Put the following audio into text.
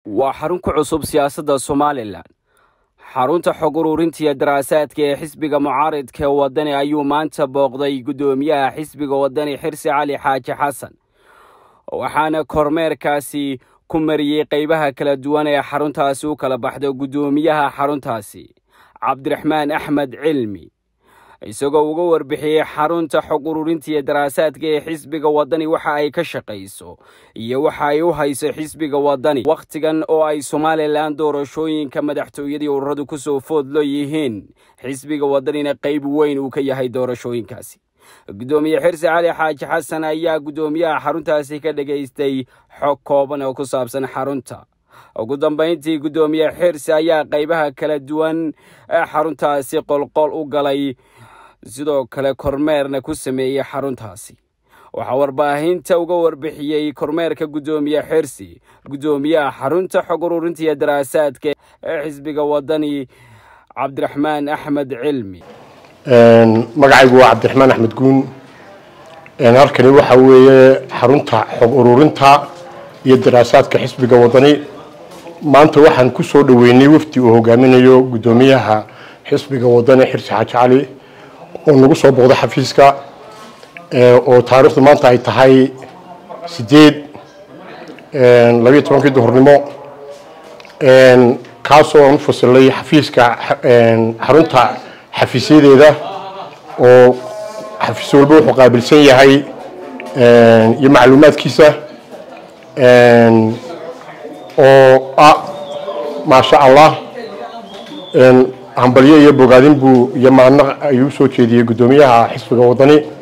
waa xarun ku cusub siyaasadda somalilan xarunta xog ururinta iyo daraasaadka ee xisbiga mucaaridka ee waddani ayuu maanta booqday guddoomiyaha xisbiga waddani xirsi cali xaaji xasan waxaana kormeerkaasi ku mariyey qeybaha kala duwan ee xaruntaasi u kala baxda guddoomiyaha xaruntaasi cabdiraxmaan axmed cilmi isagoo uga warbixiyey xarunta xog ururinta iyo daraasaadka ee xisbiga waddani waxa ay ka shaqayso iyo waxa ay u hayso xisbiga waddani wakhtigan oo ay somalilan doorashooyinka madaxtooyadii ururadu kusoo foodlo yihiin xisbiga waddanina qeyb weyn uu ka yahay doorashooyinkaasi guddoomiye xirsi cali xaaji xasan ayaa guddoomiyaha xaruntaasi ka dhegaystay xog kooban oo ku saabsan xarunta ugu dambayntii guddoomiye xirsi ayaa qeybaha kala duwan ee xaruntaasi qolqol u galay sidoo kale kormeerna ku sameeyey xaruntaasi waxaa warbaahinta uga warbixiyey kormeerka guddoomiye xirsi guddoomiyaha xarunta xog ururinta iyo daraasaadka ee xisbiga waddani cabdiraxmaan axmed cilmi magacaygu waa cabdiraxmaan axmed guun halkani waxa weeye xarunta xog ururinta iyo daraasaadka xisbiga waddani maanta waxaan ku soo dhoweynay wafdi uu hogaaminayo guddoomiyaha xisbiga waddani xirsi xaaji cali oo nagu soo booqday xafiiska oo taariikhdu maanta ay tahay sideed labiiyo tobankii duhurnimo kaasoo aan u fasilay xafiiska xarunta xafiisyadeeda oo xafiis walba wuxuu qaabilsan yahay iyo macluumaadkiisa oo ah maasha allah hambalyo iyo bogaadin buu iyo maadnaq ayuu usoo jeediyey guddoomiyaha xisbiga waddani